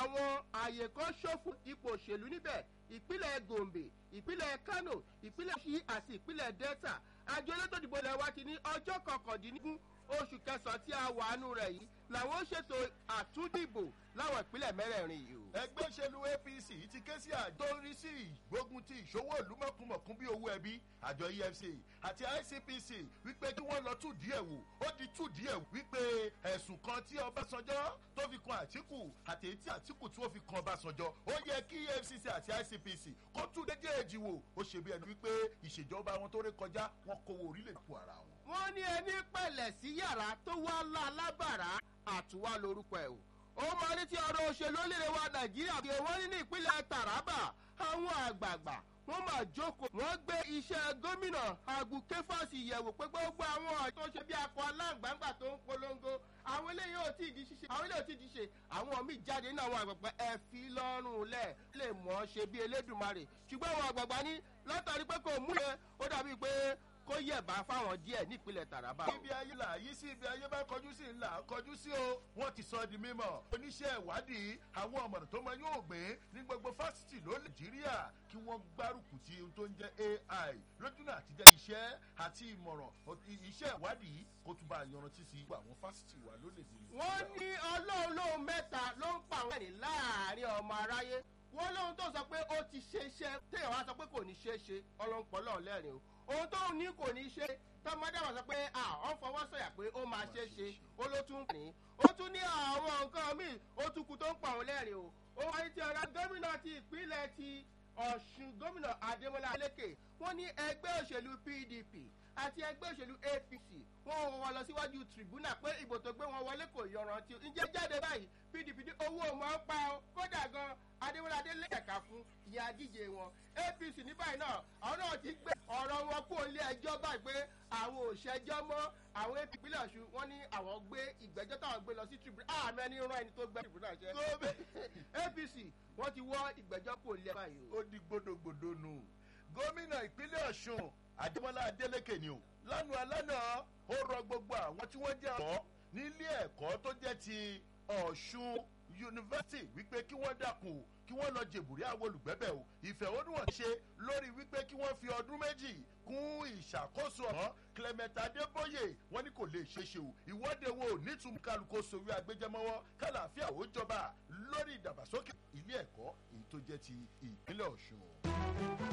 àwọn àyè kan ṣòfò ipò òṣèlú níbẹ̀ ìpínlẹ̀ gombe ìpínlẹ̀ kano ìpínlẹ̀ ṣí àti ìpínlẹ̀ delta àjọ elétò ìdìbò ilẹ̀ wa ti ní ọjọ́ kọkàndínlógún oṣù kẹsàn-án tí a wà nù rẹ̀ yìí làwọn ṣètò àtúndìbò láwọn ìpínlẹ̀ mẹ́rẹ̀ẹ̀rin yìí o. ẹgbẹ́ òṣèlú apc ti ké sí àjọ tó ń rí sí ìgbógun ti ìṣòwò ìlú mọ̀kúmọ̀kún bí owó ẹbí àjọ efc àti icpc wípé kí wọ́n lọ tú díẹ̀ wò ó di tú díẹ̀ wò wípé ẹ̀sùn kan tí ọbásanjọ́ tó fi kan àtìkù àti èyí tí àtìkù tí wọ́n fi kan ọbásanjọ́ ó yẹ kí efcc àti icpc kó tú méjèèjì wò ó ṣe bí ẹni wípé ìṣèjọba wọn tó ré kọjá wọn kówó orílẹ̀-èdè kù ara wọn. wọ́n ní ẹni pẹ̀lẹ̀ sí yàrá tó wá lá lábàrá àtúwá lorúkọ ẹ̀ o ó máa ní tí ọ̀rọ̀ òṣèlú orílẹ̀ wa nàìjíríà kí wọ́n ní ní ìpínlẹ̀ taraba àwọn àgbààgbà wọ́n máa jókòó wọ́n gbé iṣẹ́ gómìnà agbukefas yẹ̀wò pé gbogbo àwọn ọ̀rọ̀ tó ṣe bí akọ aláǹgbàǹgbà tó ń polongo àwọn eléyìí ò tí ì di ṣíṣe àwọn eléyìí ò tí ì di ṣe àwọn míì jáde nínú àwọn àgbààgbà ẹ fi lọ́rùn lẹ̀ lè mọ̀ ọ́ ṣe bí elédùnmarè ṣùgbọ́n àwọn àgbààgbà ní látàrí pé kò mú yẹn ó dàbí pé kó yẹ̀bá fáwọn díẹ̀ nípínlẹ̀ taraba. ibi ayé là yí sí ibi ayé bá kọjú sí là kọjú sí o wọn ti sọ di mímọ oníṣẹ́ ìwádìí àwọn ọmọdé tó máa yóò gbé ní gbogbo fásitì ló nàìjíríà kí wọ́n gbárùkù ti ohun tó ń jẹ́ ai lójúnà àti jẹ́ iṣẹ́ àti ìmọ̀ràn iṣẹ́ ìwádìí kó tún bá a yanrantí sí àwọn fásitì wa lónìí. wọ́n ní ọlọ́run lóhun mẹ́ta ló ń pa àwọn ẹ̀rín láàrin ọmọ aráyé wọ́n lóhun tó sọ pé ó ti ṣe iṣẹ́ téèyàn wá sọ pé kò ní ṣe é ṣe ọlọ́npọ̀ lọ́ọ̀ lẹ́rìn o ohun tó ní kò ní ṣe tọmọdé wà sọ pé à ọ fọwọ́ sọ̀yà pé ó máa ṣe é ṣe ó ló tún ní ó tún ní àwọn nǹkan míì ó tún kú tó ń pa òun lẹ́rìn o ó wáyé tí ọ̀rọ̀ gómìnà ti ìpínlẹ̀ ti ọ̀ṣun gómìnà adémọlá alékè wọ́n ní ẹgbẹ́ òṣèlú pdp àti ẹgbẹ́ òṣèlú apc wọ́n wọ́n lọ síwájú tribunal pé ìbò tó gbé wọn wọlé kò yọrantí ǹjẹ́ jáde báyìí pdp ní owó mọ̀ ń pa ọ́ kódà gan adémọlá adélé ẹ̀ka fún ìyá díje wọn apc ní báyìí náà àwọn náà ti gbé ọ̀rọ̀ wọn kó ilé ẹjọ́ báyìí pé àwọn òṣèjọ́ mọ́ àwọn apc ìpínlẹ̀ ọ̀ṣun wọ́n ní àwọn gbé ìgbẹ́jọ́ táwọn gbé lọ sí tribunal àmì ẹni rán ẹni tó gbé tribunal jẹ́ apc wọ́n ti wọ́ ìgbẹ́jọ́ kó ilé báyìí o. ó di gbódògbòdò nù gómìnà ìpínlẹ̀ ọ̀ṣun àdèmọ́lá adélèké ni o lánàá lánàá ó rọ gbogbo àwọn tí wọ́n jẹ́ ọ̀ọ́ nílé ẹ̀kọ́ tó jẹ́ ti ọ̀ṣun yunifásitì wípé kí wọ́n dàkùn kí wọ́n lọ jèbùrí àwọn olùgbẹ́bẹ̀ o ìfẹ̀hónúhàn ṣe lórí wípé kí wọ́n fi ọdún méjì kún ìṣàkóso ọ̀hán clement adébóyè wọ́n ní kò lè ṣe ṣe o ìwọ́de wo nítumọ̀ kálukó sórí agbẹjẹmọ́wọ́ kálàáfíà ó jọba lórí ìdàgbàsókè ilé ẹ̀kọ́ èyí tó jẹ́ ti ìpínlẹ̀ ọ̀ṣun.